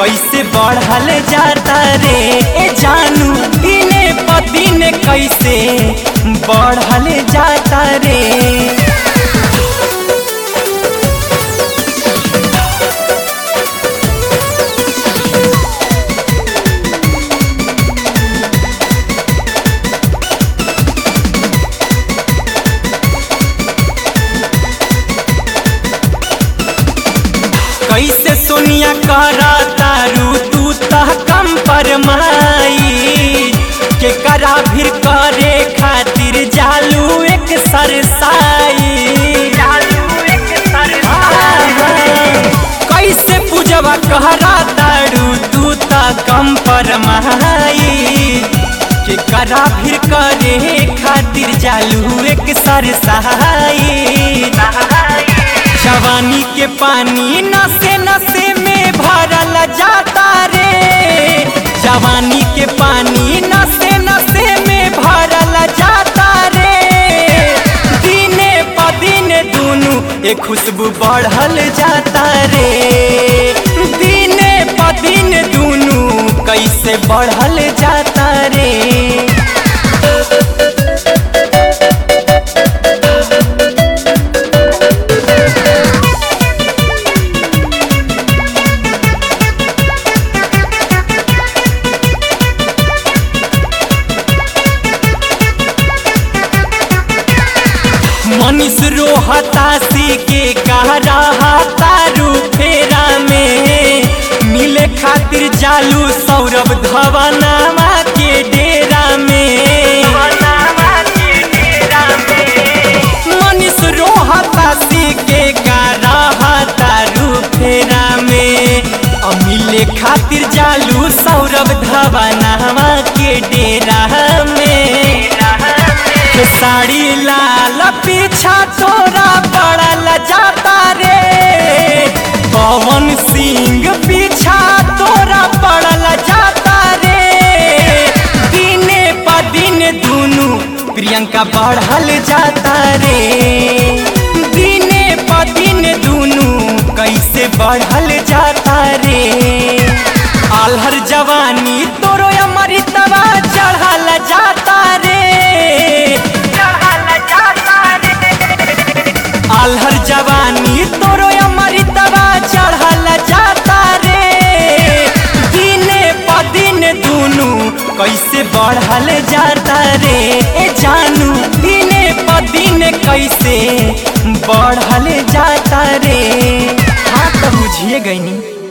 कैसे बढ़ल जाता रे ए जानू दिने प दिन कैसे बढ़ल जाता रे कैसे सोनिया करा तारू तू तह कम पर माई के करा भीर करे खातिर जालू एक सरसाई कैसे पूजवा कहरा तारू तू तह कम पर माई के करा भीर करे खातिर जालू एक सरसाई जवानी के पानी नसे नसे में भरल जाता रे जवानी के पानी नसे नसे में भरल जाता रे दिने प दिन दुनू ए खुशबू बढ़ल जाता रे दिने प दिन दुनू कैसे बढ़ल जाता रे मनीष रोहतासी के कह रहा तारू फेरा में मिले खातिर जालू सौरभ धवनामा के डेरा में मनीष रोहतासी के कह रहा तारू फेरा में अ मिले खातिर जालू सौरभ धवनामा के डेरा में के साड़ी लाल पीछा तोरा पड़ल जाता रे पवन सिंह पीछा तोरा पड़ल जाता रे दिने प दिन दुनू प्रियंका बढ़ल जाता रे दिने प दिन दुनू कैसे बढ़ल जाता रे आल्हर जवानी तोरो अमृतवा चढ़ल जाता रे आल्हर जवानी तोरो अमृतवा चढ़ल जाता रे दिने प दिन दुनू कैसे बढ़ल जाता रे ए जानू दिने प दिन कैसे बढ़ल जाता रे हाँ तो बुझिए गईनी